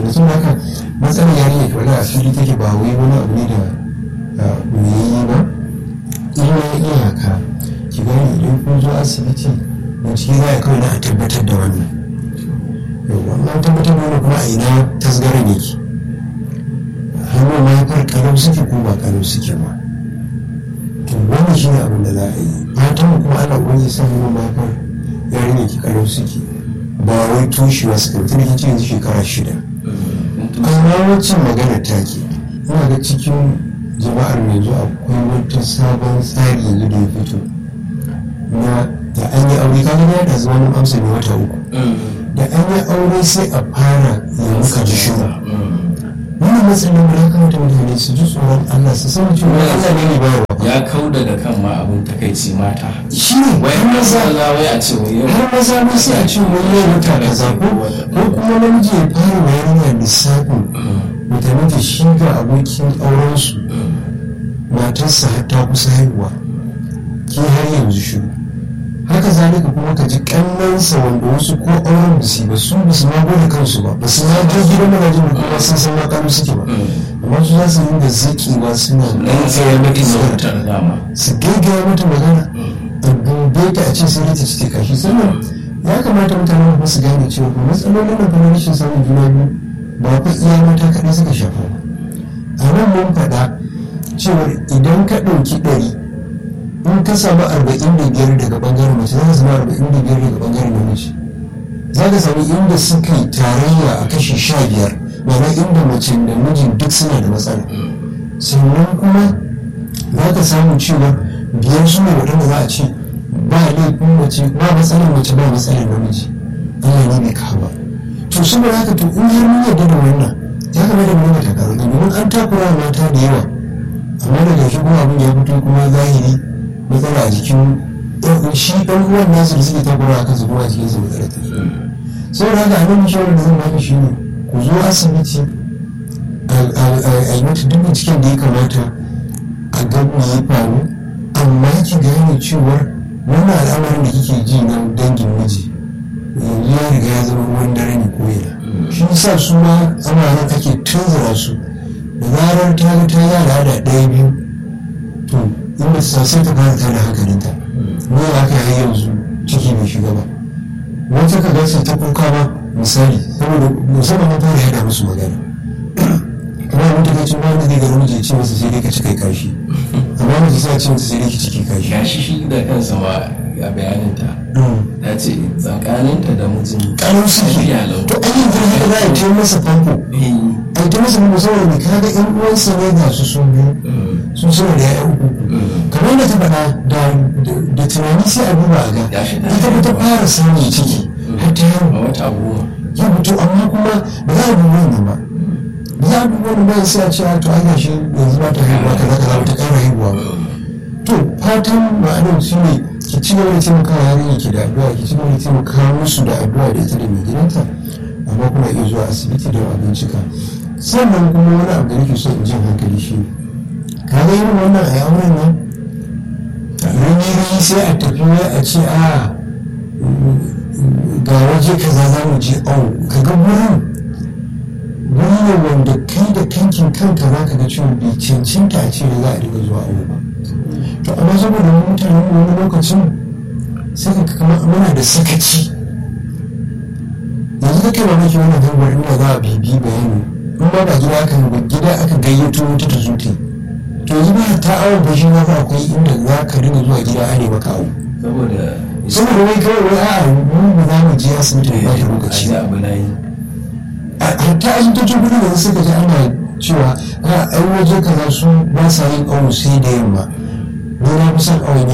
kenan sun haka matsalar yarinya ke wani asiri take ba wai wani abu ne da yi ba illa iyaka ki gani idan kun zo asibiti bincike za a kawai na a tabbatar da wannan wannan tabbatar da wannan kuma a ina tasgaran yake hannun mahaifar kalau suke ko ba kalau suke ba to wannan shi ne abin da za a yi fatan mu kuma ana ubangi sa hannun mahaifar yarinya ki kalau suke ba wai toshewa suka mutum da ce yanzu shekara shida amma wacce magana take ina ga cikin jama'ar mai yanzu akwai wata sabon tsari yanzu da ya fito na da an yi aure kaga ya da zama amsa ne wata uku da an yi aure sai a fara ya muka ji shiru wannan matsalin da ya kamata mutane su ji tsoron Allah su san cewa Allah ne ne bayarwa ya kau daga kan ma abin takaici mata shi ne wai har maza maza wai a ce wai yau har maza ma sai a ce wani ya mutu kaza ko ko kuma namiji ya fara wa yarinya lissafin mutane da shi ga abokin aurensu matarsa har ta kusa haihuwa ke har yanzu shiru haka zalika kuma ka ji kannansa wanda wasu ko auren ba su yi ba su ba su ma gode kansu ba ba su ma je gidan manajin da kuma sun san makamu suke ba amma su za su yi da zakewa suna dan sai mata sautar dama su gaggaya mata magana da dube ta a ce sai ta ci ta kashi sannan ya kamata mutane ba su gane cewa kuma matsalolin da kuma rashin samun juna biyu ba fa iya mata kaɗai suka shafa ba a nan mun faɗa cewa idan ka ɗauki ɗari in ka samu arba'in da biyar daga ɓangaren mace za ka samu arba'in da biyar daga ɓangaren namiji za ka samu inda suka yi tarayya a kashi sha biyar ma'ana inda mace da mijin duk suna da matsala sannan kuma za ka samu cewa biyar su ne waɗanda za a ce ba laifin mace ba matsalar mace ba matsalar namiji Allah ne bai kawo ba to saboda haka to in har mun yarda da wannan ya kamata mu rinka takarar domin an takura wa mata da yawa amma daga shi kuma abin ya fito kuma zahiri matsala a jikin ɗan- shi ɗan uwan nasu da suke takura a kansu kuma a jikinsu matsala ta saboda haka a nan shawarar da zan baki shi ne ku zo asibiti a- a a yi mata duk binciken da ya kamata a ga me ya faru amma ki gane cewar wannan al'amarin da kike ji na dangin miji yanzu ya riga ya zama ruwan dare ne ko yana shi yasa su ma amaran ake tunzura su da zarar ta ga ta yi al'ada ɗaya biyu to in ba ta sai ta fara tada hankalinta ne aka yi yanzu ciki bai shiga ba wata ka gasa ta kuka ba misali saboda musamman mun fara yada musu magana kuma mun ta kacin wanda zai ga namiji ya ce masa sai dai ka ci kai kashi amma mace sai a ce masa sai dai ki ciki kashi gashi shi da kansa ma a bayaninta ta ce tsakaninta da mijin ƙarar suke lafiya lau to an yi haka za a ce masa famfo Eh, a ta masa famfo saboda mai kaga yan uwansa ne ga su sun biyu mm, sun suna da ya'ya uku mm. kamar da ta faɗa da da tunani sai a duba a ga Ya shi da- ita ba ta fara samun ciki har ta a yaro wata goma ya fito amma kuma ba za a duba wannan ba ba za a duba wannan ba sai a ce a to ai gashi yanzu ba ta haihuwa kaza kaza ba ta ƙara haihuwa ba to fatan ma'anar shi ne ki ci gaba da taimaka wa yarinya ki da addu'a ki ci gaba da taimaka musu da addu'a da ita da mai gidanta amma kuma iya zuwa asibiti don a bincika sannan kuma wani abu da nake so in jin hankali shi ne ka ga irin wannan a auren nan ranyi sai a tafi wai a ce a ga waje kaza za mu je au ka ga wurin wuri ne wanda kai da kankin kanka za ka ga cewa bai cancanta a ce da za a dinga zuwa aure ba to amma saboda mu mutane mu wani lokacin sai ka kama muna da sakaci yanzu kake mamaki wannan hanyar inda za a bibi bayani in ba ba gida aka ba gida aka gayyato wata ta zo ta yi to yanzu ba ta awon fashi na fa akwai inda za ka dinga zuwa gida a ne maka awo saboda saboda wai kawai wai a'a mu ba za mu je asibiti da ba shi lokaci a ji abu na yi hatta asibitocin kudu da suka ji ana cewa a ai waje kaza su ba sa yin awo sai da yamma ni na fi son awo ne